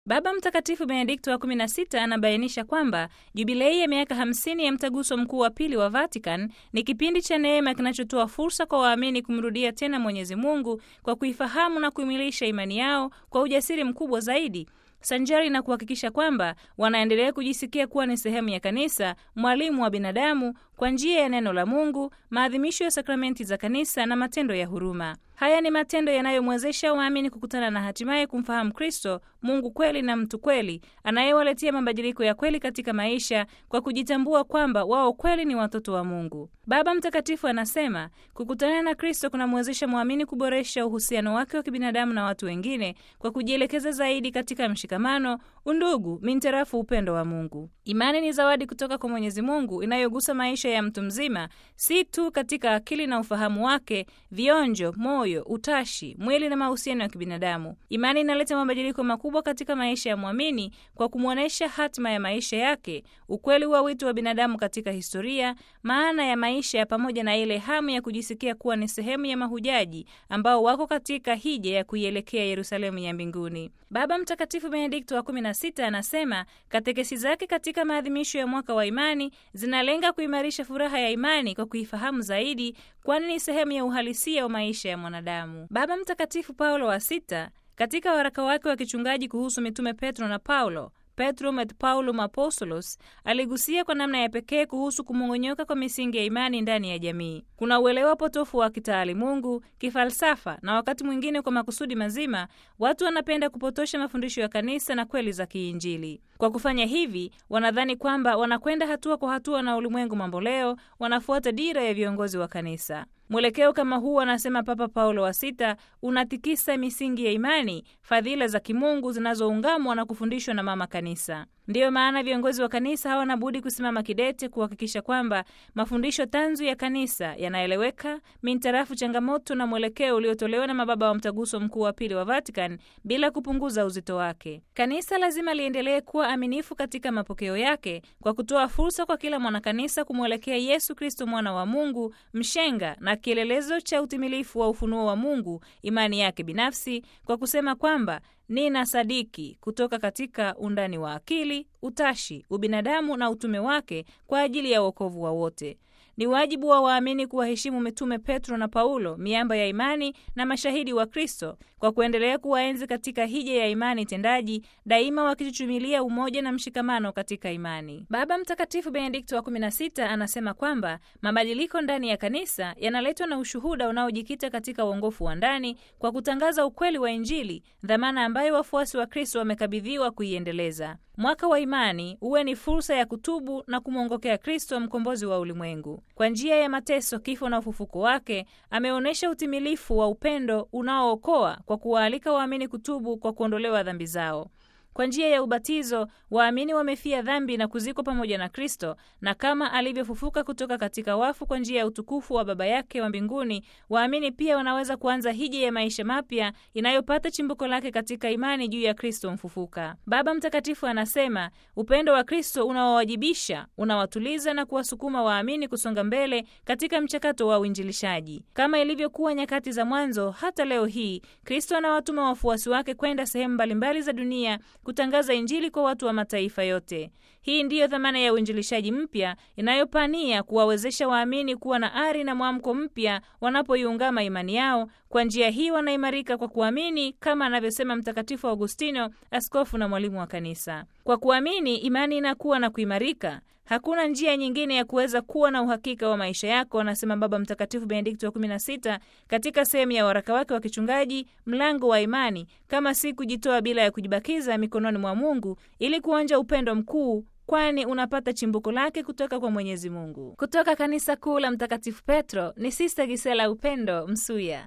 Baba Mtakatifu Benedikto wa 16 anabainisha kwamba jubilei ya miaka 50 ya mtaguso mkuu wa pili wa Vatican ni kipindi cha neema kinachotoa fursa kwa waamini kumrudia tena Mwenyezi Mungu kwa kuifahamu na kuimilisha imani yao kwa ujasiri mkubwa zaidi sanjari na kuhakikisha kwamba wanaendelea kujisikia kuwa ni sehemu ya kanisa, mwalimu wa binadamu kwa njia ya neno la Mungu, maadhimisho ya sakramenti za kanisa na matendo ya huruma. Haya ni matendo yanayomwezesha waamini kukutana na hatimaye kumfahamu Kristo, Mungu kweli na mtu kweli, anayewaletea mabadiliko ya kweli katika maisha kwa kujitambua kwamba wao kweli ni watoto wa Mungu. Baba Mtakatifu anasema kukutana na Kristo kunamwezesha mwamini kuboresha uhusiano wake wa kibinadamu na watu wengine kwa kujielekeza zaidi katika mshikamano, undugu, mintarafu upendo wa Mungu. Imani ni zawadi kutoka kwa Mwenyezi Mungu inayogusa maisha ya mtu mzima, si tu katika akili na ufahamu wake, vionjo, moyo, utashi, mwili na mahusiano ya kibinadamu. Imani inaleta mabadiliko makubwa katika maisha ya mwamini kwa kumwonyesha hatima ya maisha yake, ukweli wa wito wa binadamu katika historia, maana ya maisha pamoja na ile hamu ya kujisikia kuwa ni sehemu ya mahujaji ambao wako katika hija ya kuielekea Yerusalemu ya mbinguni. Baba Mtakatifu Benedikto wa 16 anasema katekesi zake katika maadhimisho ya mwaka wa imani zinalenga kuimarisha furaha ya imani kwa kuifahamu zaidi, kwani ni sehemu ya uhalisia wa maisha ya mwanadamu. Baba Mtakatifu Paulo wa Sita katika waraka wake wa kichungaji kuhusu mitume Petro na Paulo Petrum et Paulum Apostolos aligusia kwa namna ya pekee kuhusu kumong'onyoka kwa misingi ya imani ndani ya jamii. Kuna uelewa potofu wa kitaalimungu, kifalsafa na wakati mwingine kwa makusudi mazima, watu wanapenda kupotosha mafundisho ya kanisa na kweli za kiinjili. Kwa kufanya hivi, wanadhani kwamba wanakwenda hatua kwa hatua na ulimwengu mamboleo, wanafuata dira ya viongozi wa kanisa. Mwelekeo kama huu, anasema Papa Paulo wa Sita, unatikisa misingi ya imani, fadhila za kimungu zinazoungamwa na kufundishwa na mama kanisa. Ndiyo maana viongozi wa kanisa hawana budi kusimama kidete kuhakikisha kwamba mafundisho tanzu ya kanisa yanaeleweka mintarafu changamoto na mwelekeo uliotolewa na mababa wa mtaguso mkuu wa pili wa Vatican bila kupunguza uzito wake. Kanisa lazima liendelee kuwa aminifu katika mapokeo yake kwa kutoa fursa kwa kila mwanakanisa kumwelekea Yesu Kristo, mwana wa Mungu, mshenga na kielelezo cha utimilifu wa ufunuo wa Mungu, imani yake binafsi, kwa kusema kwamba nina sadiki kutoka katika undani wa akili, utashi, ubinadamu na utume wake kwa ajili ya wokovu wa wote. Ni wajibu wa waamini kuwaheshimu mitume Petro na Paulo, miamba ya imani na mashahidi wa Kristo, kwa kuendelea kuwaenzi katika hija ya imani tendaji, daima wakichuchumilia umoja na mshikamano katika imani. Baba Mtakatifu Benedikto wa 16 anasema kwamba mabadiliko ndani ya kanisa yanaletwa na ushuhuda unaojikita katika uongofu wa ndani kwa kutangaza ukweli wa Injili, dhamana ambayo wafuasi wa Kristo wamekabidhiwa kuiendeleza. Mwaka wa imani uwe ni fursa ya kutubu na kumwongokea Kristo, mkombozi wa ulimwengu. Kwa njia ya mateso, kifo na ufufuko wake, ameonyesha utimilifu wa upendo unaookoa kwa kuwaalika waamini kutubu kwa kuondolewa dhambi zao. Kwa njia ya ubatizo waamini wamefia dhambi na kuzikwa pamoja na Kristo, na kama alivyofufuka kutoka katika wafu kwa njia ya utukufu wa Baba yake wa mbinguni, waamini pia wanaweza kuanza hija ya maisha mapya inayopata chimbuko lake katika imani juu ya Kristo mfufuka. Baba Mtakatifu anasema upendo wa Kristo unawawajibisha, unawatuliza na kuwasukuma waamini kusonga mbele katika mchakato wa uinjilishaji. Kama ilivyokuwa nyakati za mwanzo, hata leo hii Kristo anawatuma wafuasi wake kwenda sehemu mbalimbali za dunia kutangaza Injili kwa watu wa mataifa yote. Hii ndiyo dhamana ya uinjilishaji mpya inayopania kuwawezesha waamini kuwa na ari na mwamko mpya wanapoiungama imani yao. Kwa njia hii wanaimarika kwa kuamini, kama anavyosema Mtakatifu Augustino, askofu na mwalimu wa Kanisa. Kwa kuamini, imani inakuwa na kuimarika. Hakuna njia nyingine ya kuweza kuwa na uhakika wa maisha yako, anasema Baba Mtakatifu Benedikto wa 16 katika sehemu ya waraka wake wa kichungaji Mlango wa Imani, kama si kujitoa bila ya kujibakiza mikononi mwa Mungu ili kuonja upendo mkuu kwani unapata chimbuko lake kutoka kwa Mwenyezi Mungu. Kutoka Kanisa Kuu la Mtakatifu Petro ni Sista Gisela Upendo Msuya.